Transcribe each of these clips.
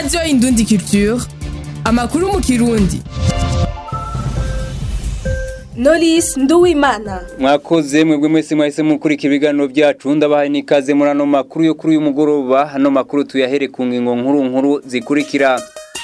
radiyo indundi culture amakuru mu kirundi Knowless Nduwimana mwakoze mwebwe mwese mwahise mukurikira ibiganiro byacu ndabahaye n'ikaze muri ano makuru yo kuri uyu mugoroba hano makuru tuyahere ku ngingo nkuru nkuru zikurikira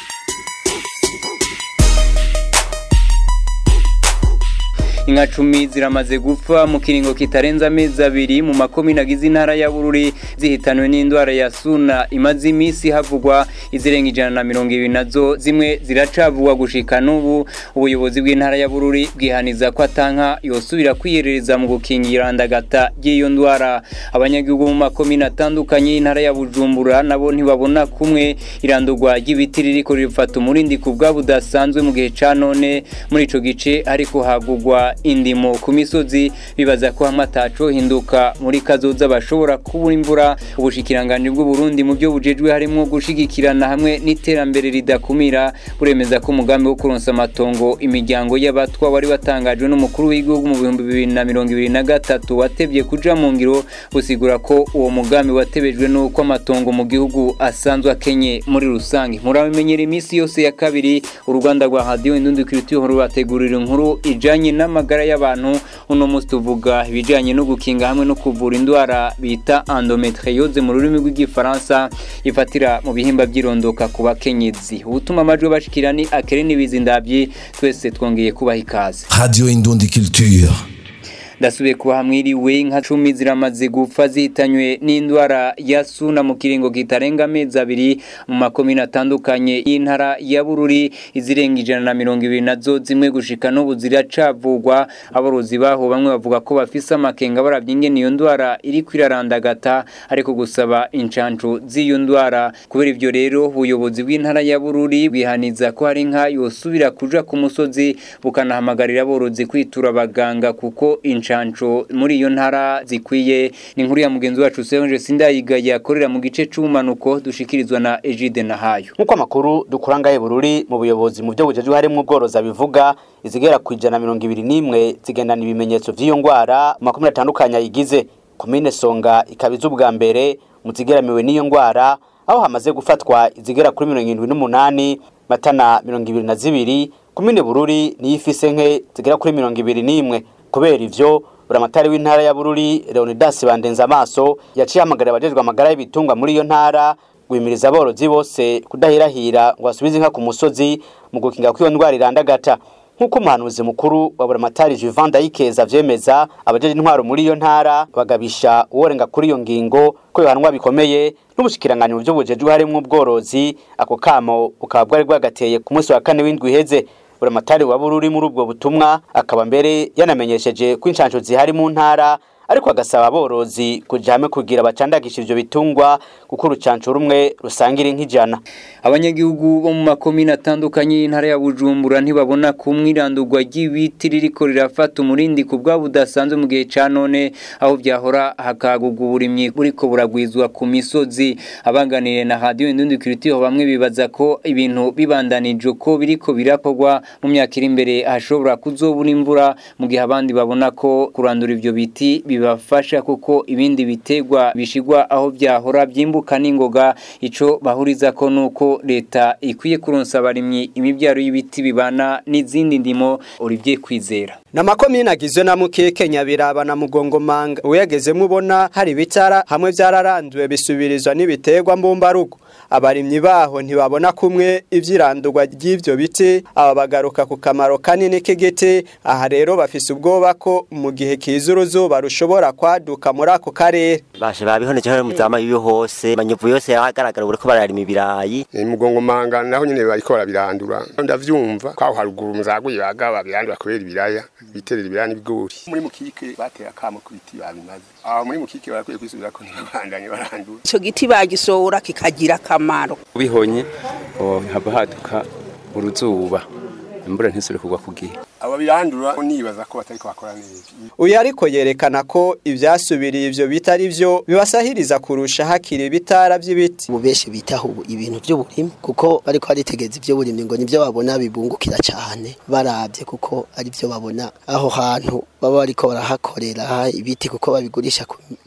inka cumi ziramaze gupfa mu kiringo kitarenze amezi abiri mu makomine agize intara ya bururi zihitanwe n'indwara ya suna imaze iminsi havugwa izirenga ijana na mirongo ibiri nazo zimwe ziracavugwa gushika n'ubu ubuyobozi bw'intara ya bururi bwihaniza ko atanka yosubira kwiyerereza mu gukingira ndagata ry'iyo ndwara abanyagihugu mu makomine atandukanye y'intara ya bujumbura nabo ntibabona kumwe irandurwa ry'ibiti ririko rifata umurindi ku bwa budasanzwe mu gihe ca none muri ico gice ariko hagugwa indimo ku misozi bibaza ko hamwe ataco hinduka muri kazoza bashobora kubura imvura ubushikiranganji bw'uburundi mu byo bujejwe harimwo gushigikirana hamwe n'iterambere ridakumira buremeza ko umugambi wo kuronsa amatongo imiryango y'abatwa wari watangajwe n'umukuru w'igihugu mu bihumbi bibiri na mirongo ibiri na gatatu watevye kuja mu ngiro busigura ko uwo mugambi watebejwe n'uko amatongo mu gihugu asanzwe akenye muri rusange murabimenyera iminsi yose ya kabiri uruganda rwa radiyo indundi kiritiyo rubategurira inkuru ijanye n'amagara y'abantu uno munsi tuvuga ibijanye no gukinga hamwe no kuvura indwara bita endometriose mu rurimi rw'igifaransa ifatira mu bihimba by'irondoka ku bakenyezi ubutuma amajwi bashikira ni akere n'ibizindavyi twese twongeye kubaha ikaze Radio Indundi Culture. ndasubiye kuba hamwiriwe inka cumi ziramaze gupfa zihitanywe n'indwara ya suna mu kiringo kitarenga amezi abiri mu makomine atandukanye y'intara ya bururi izirenga ijana na mirongo ibiri nazo zimwe gushika n'ubu ziracavugwa aborozi baho bamwe bavuga ko bafise amakenga baravye ingene iyo ndwara iriko irarandagata ariko gusaba incancu z'iyo ndwara kubera ivyo rero ubuyobozi bw'intara ya bururi bwihaniza ko hari inka yosubira kuja ku musozi bukanahamagarira aborozi kwitura abaganga kuko incanco muri iyo ntara zikwiye ni inkuru ya mugenzi wacu Serge Sindayigaya akorera mu gice c'umanuko dushikirizwa na Egide Nahayo nk'uko amakuru dukura ngahe bururi mu buyobozi mu byo bujejwe harimo ubworozi bivuga izigera ku ijana na mirongo ibiri n'imwe zigendana ibimenyetso vy'iyo ndwara mu makumyabiri atandukanye ayigize komine songa ikaba iz'ubwa mbere mu zigeramiwe n'iyo ndwara aho hamaze gufatwa izigera kuri mirongo irindwi n'umunani matana mirongo ibiri na zibiri komine bururi niyo ifise nke zigera kuri mirongo ibiri n'imwe kubera ivyo buramatari w'intara ya bururi leonidas bandenza amaso yaciye hamagarira abajejwe amagara y'ibitungwa muri iyo ntara guhimiriza aborozi bose kudahirahira ngo basubize inka ku musozi mu gukinga ko iyo ndwara irandagata nk'uko umuhanuzi mukuru wa buramatari Juvan Dayikeza avyemeza abajeje intwaro muri iyo ntara bagabisha uworenga kuri iyo ngingo ko yohanwa bikomeye n'ubushikiranganyi mu byo bujejwe harimwo ubworozi ako kamo bukaba bwari bwagateye ku munsi wa kane w'indwi iheze buramatari wa bururi muri ubwo butumwa akaba mbere yanamenyesheje ko inshansho zihari mu ntara ariko agasaba aborozi kuja hamwe kugira bacandagisha ivyo bitungwa kuko urucanco rumwe rusangira nk'ijana abanyagihugu bo mu makomine atandukanye y'intara ya Bujumbura ntibabona kumwe irandurwa ry'ibiti ririko rirafata umurindi ku bwa budasanzwe mu gihe ca none aho vyahora hakagurwa uburimyi buriko buragwizwa ku misozi abanganiye na radio Indundi Culture bamwe bibaza ko ibintu bibandanije ko biriko birakorwa mu myaka iri imbere hashobora kuzobura imvura mu gihe abandi babona ko kurandura ivyo biti bibafasha kuko ibindi bitegwa bishigwa aho vyahora vyimbuka n'ingoga ico bahuriza ko nuko leta ikwiye kuronsa abarimyi imivyaro y'ibiti bibana n'izindi ndimo Olivier Kwizera na makomine agizwe na mukeke nyabiraba na mugongomanga uyagezemo ubona hari ibitara hamwe vyararanduwe bisubirizwa n'ibiterwa mbumbarugo abarimyi baho ntibabona kumwe ivyirandurwa ry'ivyo biti aba bagaruka ku kamaro kanini k'igiti aha rero bafise ubwoba ko mu gihe kiza uruzuba rushobora kwaduka muri ako karere bashe babihoneje hano muzama iyo hose manyovu yose yagaragara uriko bararima ibirayi mugongo manga naho nyene bariko barabirandura ndavyumva kwaho haruguru muzaguye baga babirandura kubera ibiraya biterera ibiraya n'ibigori muri mukike batera kamo ku biti babimaze aho muri mukike barakwiye kwisubira ko ntibandanye barandura ico giti bagisohora kikagira akamaro ubihonye haba haduka uruzuba imbura ntisubire kugwa ku gihe aba birandura nibaza ko batariko bakora neza uyu ariko yerekana ko ivyasubiriye ivyo bitari vyo bibasahiriza kurusha hakiri ibitara vy'ibiti ubu benshi bitaho ubu ibintu vy'uburimyi kuko bariko baritegeza ivy'uburimyi ngo nivyo babona bibungukira cane baravye kuko ari vyo babona aho hantu baba bariko barahakorera ibiti kuko babigurisha ku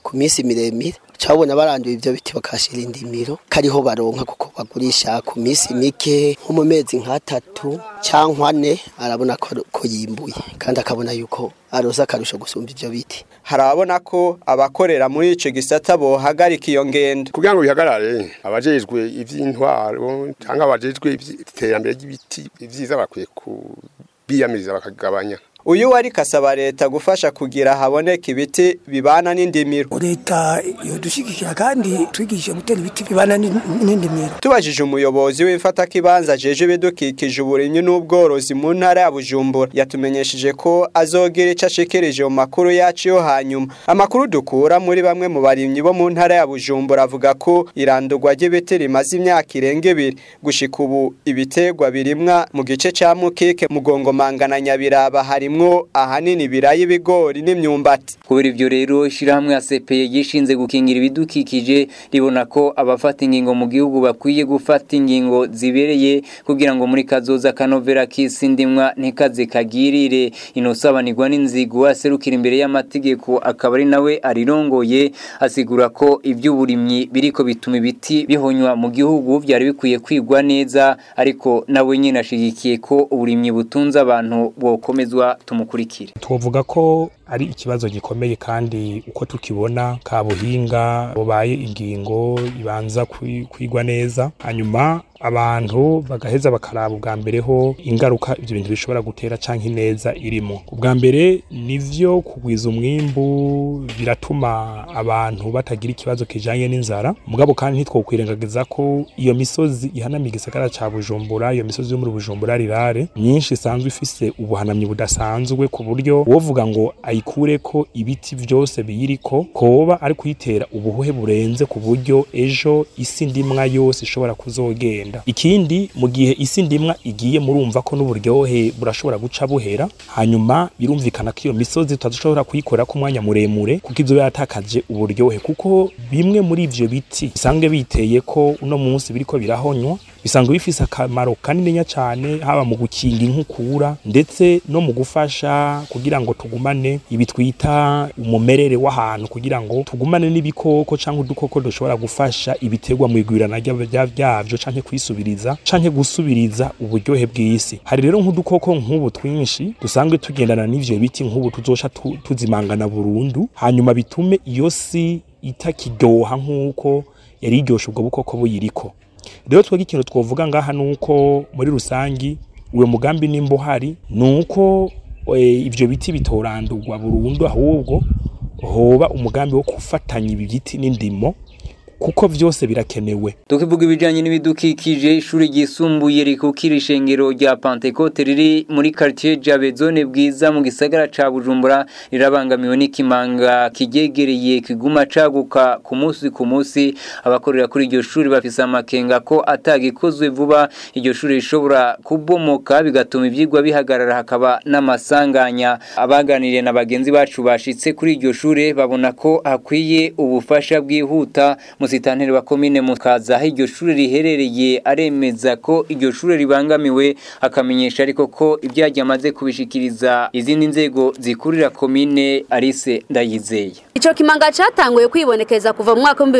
ku minsi miremire cabona baranduye ivyo biti bakashira indimiro kariho baronka kuko bagurisha ku minsi mike nko mu mezi nk'atatu canke ane arabona ko ko yimbuye kandi akabona yuko aroza akarusho gusumba ivyo biti harabona ko abakorera muri ico gisata bohagarika iyo ngendo kugira ngo bihagarare abajejwe ivy'intwaro cyangwa abajejwe iterambere ry'ibiti ivyiza bakwiye kubiyamiriza bakagabanya uyu wari kasaba leta gufasha kugira haboneka ibiti bibana n'indimiro leta yodushigikira kandi twigishe gutera ibiti bibana n'indimiro tubajije umuyobozi w'ifata kibanza jeje ibidukikije uburimyi n'ubworozi mu ntara ya Bujumbura yatumenyesheje ko azogira ico ashikirije mu makuru yacu yo hanyuma amakuru dukura muri bamwe mu barimyi bo mu ntara ya Bujumbura avuga ko irandurwa ry'ibiti rimaze imyaka irenga ibiri gushika ubu ibitegwa birimwa mu gice ca Mukike mugongo mangana nyabiraba hari harimwo ahanini ibirayi ibigori n'imyumbati kubera ivyo rero ishirahamwe ya CPE gishinze gukingira ibidukikije ribona ko abafata ingingo mu gihugu bakwiye gufata ingingo zibereye kugira ngo muri kazoza kanovera kisi ndimwa ntikaze kagirire inosabanirwa n'inzigo aserukira imbere y'amategeko akaba ari nawe arirongoye asigura ko ivy'uburimyi biriko bituma ibiti bihonywa mu gihugu byari bikwiye kwigwa neza ariko nawe nyine ashigikiye ko uburimyi butunze abantu bwokomezwa tumukurikire twovuga ko ari ikibazo gikomeye kandi uko tukibona kabuhinga bubaye ingingo ibanza kwigwa neza hanyuma abantu bagaheza bakaraba ubwa mbere ho ingaruka ibyo bintu bishobora gutera canke ineza irimo ubwa mbere nivyo kugwiza umwimbu biratuma abantu batagira ikibazo kijanye n'inzara mugabo kandi ntitwokwirengagiza ko iyo misozi ihanamiye igisagara ca Bujumbura iyo misozi yo muri Bujumbura rirare myinshi isanzwe ifise ubuhanamyi budasanzwe ku buryo wovuga ngo ayikure ko ibiti vyose biyiriko koba ari kuyitera ubuhuhe burenze ku buryo ejo isi ndimwa yose ishobora kuzogenda ikindi mu gihe isi ndimwa igiye murumva ko n'uburyohe burashobora guca buhera hanyuma birumvikana ko iyo misozi tutashobora kuyikora ku mwanya muremure kuko ivyo yatakaje uburyohe kuko bimwe muri ivyo biti bisanzwe biteye ko uno munsi biriko birahonywa bisanzwe bifise akamaro kanininya cyane haba mu gukinga inkukura ndetse no mu gufasha kugira ngo tugumane ibi twita umumerere w'ahantu kugira ngo tugumane n'ibikoko cyangwa udukoko dushobora gufasha ibiterwa mu igwirana byavyo canke kwisubiriza canke gusubiriza uburyohe bw'isi hari rero nk'udukoko nk'ubu twinshi dusanzwe tugendana n'ivyo biti nk'ubu tuzoca tuzimangana burundu hanyuma bitume iyo si itakiryoha nk'uko yari iryoshe ubwo bukoko buyiriko rero twebwe ikintu twovuga ngaha nuko muri rusangi uwo mugambi nimba uhari nuko ivyo biti bitorandurwa burundu ahubwo hoba umugambi wo gufatanya ibi biti n'indimo kuko vyose birakenewe tukivuga ibijanye n'ibidukikije ishuri ryisumbuye rikukira ishengero rya Pentecote riri muri quartier Jabe zone bwiza mu gisagara ca Bujumbura rirabangamiwe n'ikimanga kigegereye kiguma caguka ku munsi ku munsi abakorera kuri iryo shuri bafise amakenga ko atagikozwe vuba iryo shuri rishobora kubomoka bigatuma ivyigwa bihagarara hakaba n'amasanganya abaganiriye na bagenzi bacu bashitse kuri iryo shuri babona ko hakwiye ubufasha bwihuta musitanteri wa komine mukaza aho iryo shuri riherereye aremeza ko iryo shuri ribangamiwe akamenyesha ariko ko ibyagiye amaze kubishikiriza izindi nzego zikurira komine arise ndayizeye Ico kimanga catanguye kwibonekeza kuva mu mwaka wa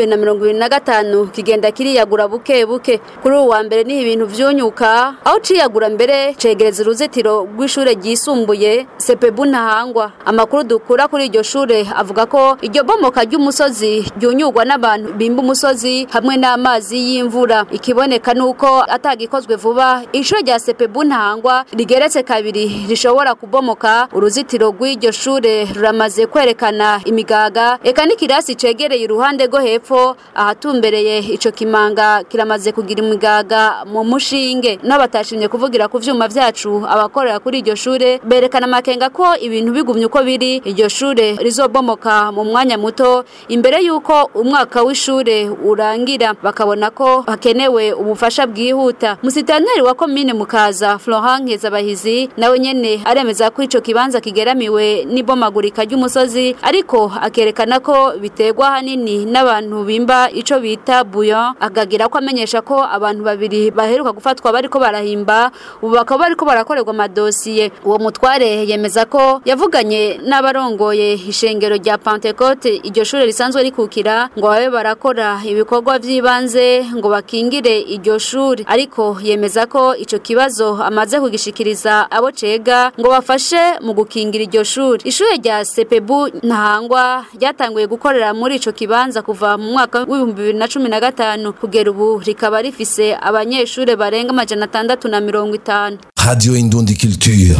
2025 kigenda kiriyagura buke buke kuri uwa wa mbere niho ibintu vyunyuka aho ciyagura mbere cegereza uruzitiro rw'ishure ryisumbuye Sepebu ntahangwa amakuru dukura kuri iryo shure avuga ko iryo bomoka ry'umusozi ryunyurwa n'abantu bimba umusozi hamwe n'amazi y'imvura ikiboneka nuko atagikozwe vuba ishure rya Sepebu ntahangwa rigeretse kabiri rishobora kubomoka uruzitiro rw'iryo shure ruramaze kwerekana imigaga eka n'ikirasi cegereye iruhande rwo hepfo ahatumbereye ico kimanga kiramaze kugira imigaga mu mushinge n'abatashimye kuvugira ku vyuma vyacu abakorera kuri iryo shure berekana amakenga ko ibintu bigumye uko biri iryo shure rizobomoka mu mwanya muto imbere yuko umwaka w'ishure w'ishure urangira bakabona ko hakenewe ubufasha bwihuta musitanteri wa komine mukaza Florent Nkezabahizi nawe nyene aremeza ko ico kibanza kigeramiwe n'ibomagurika ry'umusozi ariko akerekana ko biterwa hanini n'abantu bimba ico bita buyon akagira ko amenyesha ko abantu babiri baheruka gufatwa bariko barahimba ubu bakaba bariko barakorerwa amadosiye uwo mutware yemeza ko yavuganye n'abarongoye ishengero rya Pentecote iryo shure risanzwe rikukira ngo babe barakora ibikorwa vy'ibanze ngo bakingire iryo shuri ariko yemeza ko ico kibazo amaze kugishikiriza abo cega ngo bafashe mu gukingira iryo shuri ishure rya Sepebu ntahangwa ryatanguye gukorera muri ico kibanza kuva mu mwaka w'ibihumbi bibiri na cumi na gatanu kugera ubu rikaba rifise abanyeshure barenga amajana atandatu na mirongo itanu Radio Indundi Culture.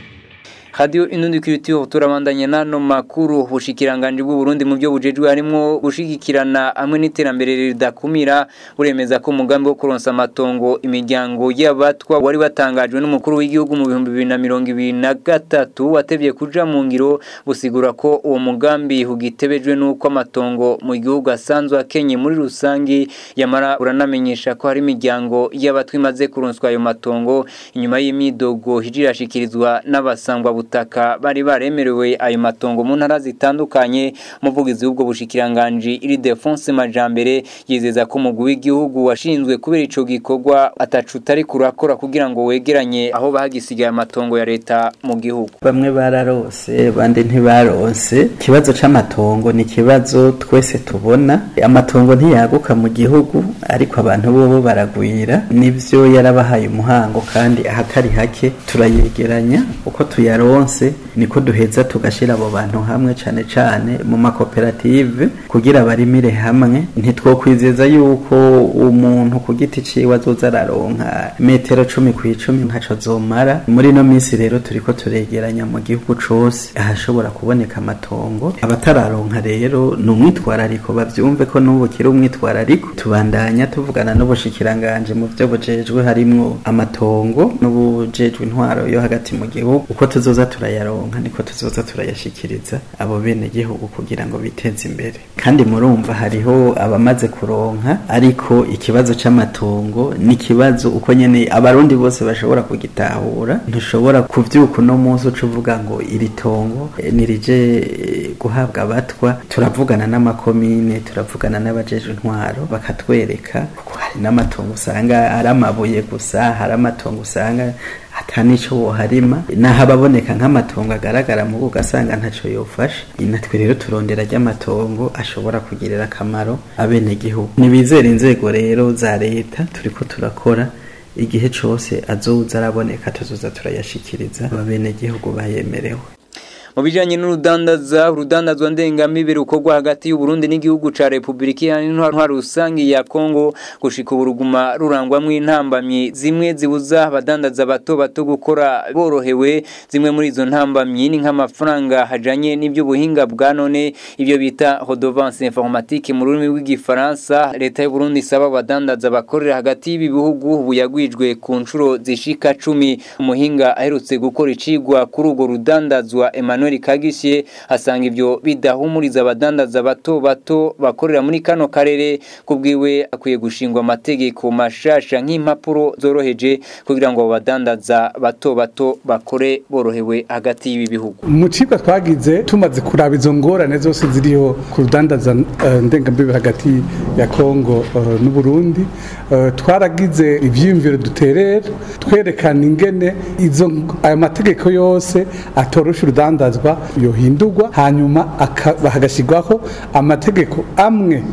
Radio Inundi Culture turabandanya nano makuru bushikiranganje bw'u Burundi mu byo bujejwe harimo gushigikirana hamwe n'iterambere ridakumira uremeza ko umugambi wo kuronsa amatongo imiryango y'abatwa wari watangajwe n'umukuru w'igihugu mu bihumbi bibiri na mirongo ibiri na gatatu watevye kuja mu ngiro busigura ko uwo mugambi hugitebejwe n'uko amatongo mu gihugu asanzwe akenye muri rusangi yamara uranamenyesha ko hari imiryango y'abatwa imaze kuronswa ayo matongo inyuma y'imidogo hijirashikirizwa n'abasangwa butaka bari baremerewe ayo matongo mu ntara zitandukanye umuvugizi w'ubwo bushikiranganji iri Defonse Majambere yizeza ko umugwi w'igihugu washinzwe kubera ico gikorwa atacu utari kurakora kugira ngo wegeranye aho bahagisigaye amatongo ya leta mu gihugu bamwe bararose bandi ntibaronse ikibazo c'amatongo ni ikibazo twese tubona amatongo ntiyaguka mu gihugu ariko abantu bobo baragwira nivyo yarabahaye umuhango kandi ahakari hake turayegeranya uko tuyaronse niko duheza tugashira abo bantu hamwe cane cane mu makoperative kugira barimire hamwe ntitwokwizeza yuko umuntu ku giti ciwe azoza araronka metero cumi ku icumi ntaco zomara muri ino minsi rero turiko turegeranya mu gihugu cose ahashobora kuboneka amatongo abatararonka rero ni umwitwarariko bavyumve ko n'ubu kiri umwitwarariko tubandanya tuvugana n'ubushikiranganje mu vyo bujejwe harimwo amatongo n'ubujejwe intwaro yo hagati mu gihugu uko tuzoza turayaronka niko tuzoza turayashikiriza abo bene gihugu kugira ngo biteze imbere kandi murumva hariho abamaze kuronka ariko ikibazo c'amatongo ni ikibazo uko nyene abarundi bose bashobora kugitahura ntushobora kuvyuka uno munsi uca uvuga ngo iri tongo eh, nirije eh, guhabwa abatwa turavugana n'amakomine turavugana n'abajeje intwaro bakatwereka kuko hari n'amatongo usanga ari amabuye gusa hari amatongo usanga atanico woharima naho ababoneka nk'amatongo agaragara mu ugasanga ntaco yofasha natwe rero turondera ry'amatongo ashobora kugirira akamaro abenegihugu nibizera inzego rero za leta turiko turakora igihe cose azoza araboneka tuzoza turayashikiriza abenegihugu bayemerewe mu bijanye n'urudandaza urudandazwa ndengamibiri ukorwa hagati y'u Burundi n'igihugu ca Republika Iharanira Intwaro Rusangi ya Kongo gushika uburuguma rurangwamwo intambamyi zimwe zibuza abadandaza bato bato gukora borohewe zimwe muri izo ntambamyi ni nk'amafaranga hajanye n'ivy'ubuhinga bwa none ivyo bita redevance informatique mu rurimi rw'igifaransa leta y'u Burundi isaba abadandaza bakorera hagati y'ibi bihugu buyagwijwe ku nshuro zishika cumi umuhinga aherutse gukora icigwa kuri urwo rudandazwa Emmanuel Emmanuel Kagishe asanga ivyo bidahumuriza abadandaza bato bato bakorera muri kano karere kubwiwe akwiye gushingwa amategeko mashasha nk'impapuro zoroheje kugira ngo abadandaza bato bato bakore borohewe hagati y'ibi bihugu mu cibwa twagize tumaze kuraba izo ngorane zose ziriho ku rudandaza uh, ndengambibi hagati ya Kongo uh, n'u Burundi uh, twaragize ivyiyumviro duterera twerekana ingene izo ayo mategeko yose atorosha urudandaza kubazwa yohindurwa hanyuma hagashyirwaho amategeko amwe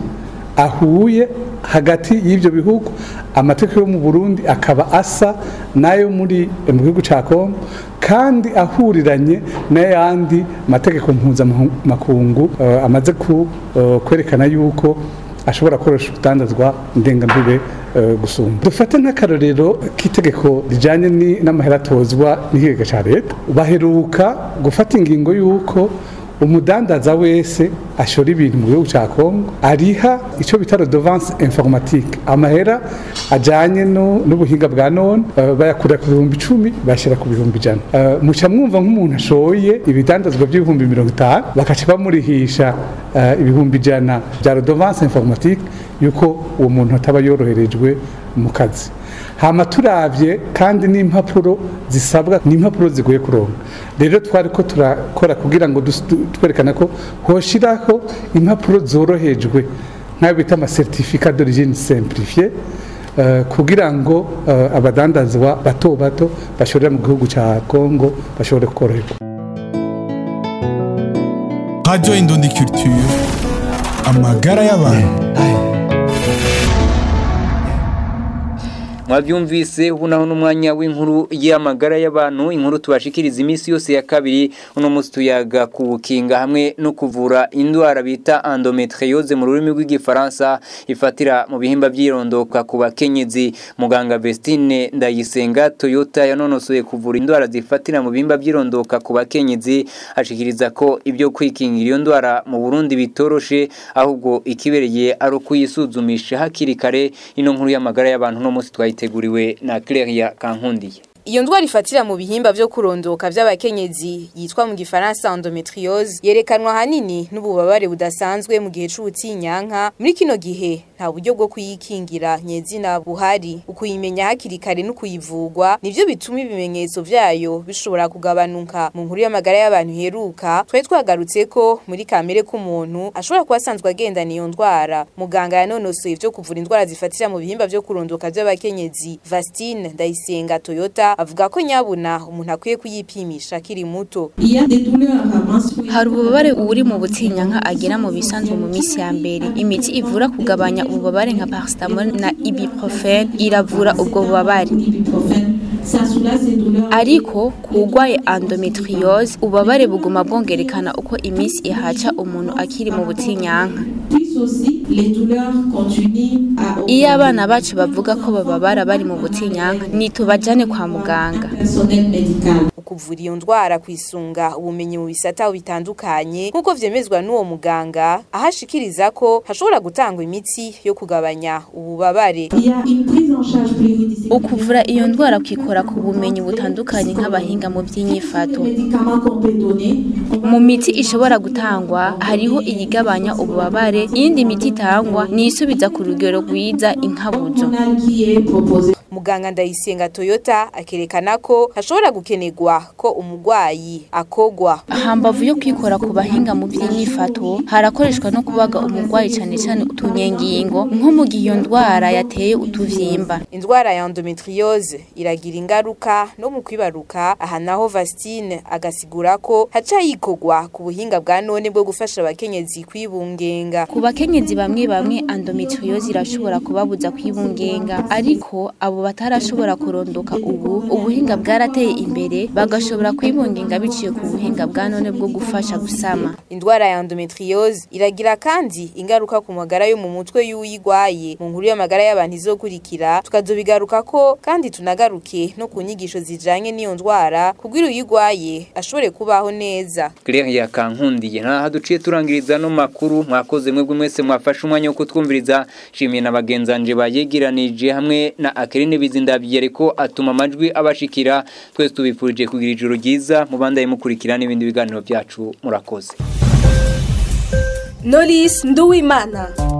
ahuye hagati y'ibyo bihugu amategeko yo mu Burundi akaba asa nayo muri mu gihugu cya Kongo kandi ahuriranye n'ayandi mategeko mpuzamakungu amaze kwerekana yuko ashobora gukoresha urutandazwa ndengambibe gusumba dufate nk'akarorero k'itegeko rijyanye n'amahera atozwa n'ikigega cya leta baheruka gufata ingingo y'uko umudandaza wese ashora ibintu mu gihugu cya kongo ariha icyo bita redovance informatique amahera ajyanye n'ubuhinga bwa none bayakura ku bihumbi icumi bashyira ku bihumbi ijana muca mwumva nk'umuntu ashoye ibidandazwa by'ibihumbi mirongo itanu bakaca bamurihisha ibihumbi ijana bya redovance informatique yuko uwo muntu ataba yoroherejwe mu kazi hama turabye kandi n'impapuro zisabwa n'impapuro zigoye kuronka rero twari ko turakora kugira ngo twerekane ko hoshiraho impapuro zorohejwe nk'ayo bita amasertifika d'origine simplifiée kugira ngo abadandazwa bato bato bashorera mu gihugu cya Kongo bashobore koroherwa Radio Indundi Culture amagara y'abantu mwabyumvise ubu naho n'umwanya w'inkuru y'amagara y'abantu inkuru tubashikiriza iminsi yose ya kabiri uno munsi tuyaga ku bukinga hamwe no kuvura indwara bita endometriose mu rurimi rw'igifaransa ifatira mu bihimba by'irondoka ku bakenyezi muganga Vestine Ndayisenga Toyota yanonosoye kuvura indwara zifatira mu bihimba by'irondoka ku bakenyezi ashikiriza ko ibyo kwikingira iyo ndwara mu Burundi bitoroshe ahubwo ikibereye ari ukuyisuzumisha hakiri kare ino nkuru y'amagara y'abantu no munsi twahita yateguriwe na Claire Kankundiye Iyo ndwara ifatira mu bihimba byo kurondoka by'abakenyezi yitwa mu gifaransa endometriose yerekanwa hanini n'ububabare budasanzwe mu gihe c'ubutinyanka muri kino gihe nta buryo bwo kuyikingira nyezina buhari ukuyimenya hakiri kare no kuyivugwa nivyo bituma ibimenyetso vyayo bishobora kugabanuka mu nkuru y'amagara y'abantu heruka twari twagarutse ko muri kamere k'umuntu ashobora kuba asanzwe agendana iyo ndwara muganga yanonosoye ivyo kuvura indwara zifatira mu bihimba byo kurondoka by'abakenyezi Vastine Ndayisenga Toyota avuga ko nyabuna umuntu akwiye kuyipimisha akiri muto hari ububabare uri mu butinyanka agera mu bisanzwe mu minsi ya mbere imiti ivura kugabanya ububabare nka paracetamol na ibuprofen iravura ubwo bubabare ariko kugwaye endometriose ububabare buguma bwongerekana uko iminsi ihaca umuntu akiri mu butinyanka iyo abana bacu bavuga ko bababara bari mu butinyanka nitubajane kwa muganga kuvura iyo ndwara kwisunga ubumenyi mu bisata bitandukanye nk'uko vyemezwa n'uwo muganga ahashikiriza ko hashobora gutangwa imiti yo kugabanya ububabare ukuvura iyo ndwara kwikora ku bumenyi butandukanye nk'abahinga mu by'inyifato mu miti ishobora gutangwa hariho iyigabanya ububabare iyindi miti itangwa ni isubiza ku rugero rwiza inkabuzo muganga ndayisenga toyota akerekana ko hashobora gukenerwa ko umugwayi akogwa hambavu yo kwikora ku bahinga mu by'inyifato harakoreshwa no kubaga umugwayi cyane cyane utunyengingo nko mu gihe iyo ndwara yateye utuvyimba indwara ya endometriose iragira ingaruka no mu kwibaruka aha naho Vastine agasigura ko haca yikogwa ku buhinga bwa none bwo gufasha abakenyezi kwibungenga ku bakenyezi bamwe bamwe endometriose irashobora kubabuza kwibungenga ariko abo batarashobora kurondoka ubu ubuhinga bwarateye imbere bagashobora kwibungenga biciye ku buhinga bwa none bwo gufasha gusama indwara ya endometriose iragira kandi ingaruka ku magara yo mu mutwe y'uyigwaye mu nkuru y'amagara y'abantu izokurikira tukazobigaruka ko kandi tunagaruke no ku nyigisho zijanye n'iyo ndwara kugira uyigwaye ashobore kubaho neza Claire yakankundiye nta duciye turangiriza no makuru mwakoze mwebwe mwese mwafashe umwanya wo kutwumviriza shimiye na bagenzanje bayegiranije hamwe na Akerine bizindabye ko atuma amajwi abashikira twese tubifurije kugira ijoro ryiza mubandaye mukurikira n'ibindi biganiro byacu murakoze Knowless Nduwimana